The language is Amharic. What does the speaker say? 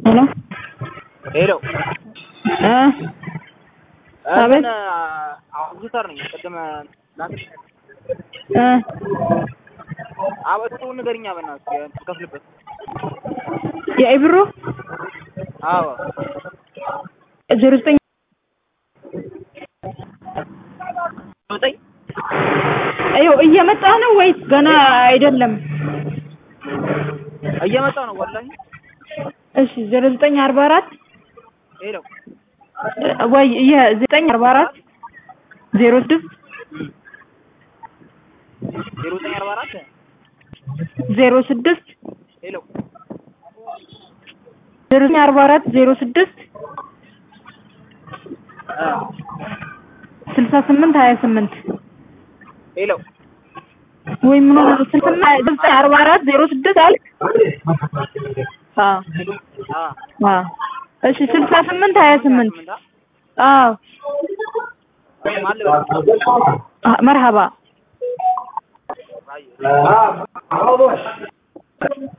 ሄሎ ሄሎ እ እንትን አውግተር ነኝ። ቅድም ላክ እ አበጡ ንገሪኛ በእናትህ ትከፍልበት። የኢብሩ አዎ ዜሮ ዘጠኝ ዘጠኝ ይኸው እየመጣ ነው ወይስ ገና አይደለም? እየመጣ ነው ወላሂ። እሺ ዜሮ ዘጠኝ አርባ አራት ሄሎ ወይ ይሄ ዘጠኝ አርባ አራት ዜሮ ስድስት ዜሮ ዘጠኝ አርባ አራት ዜሮ ስድስት ሄሎ ዜሮ ዘጠኝ አርባ አራት ዜሮ ስድስት ስልሳ ስምንት ሀያ ስምንት ሄሎ ወይ ምን ሆነ? ስልሳ ዘጠኝ አርባ አራት ዜሮ ስድስት አልክ? አዎ አ አዎ እሺ ስልሳ ስምንት ሀያ ስምንት አዎ ማን ልበል? መርሀባ አይ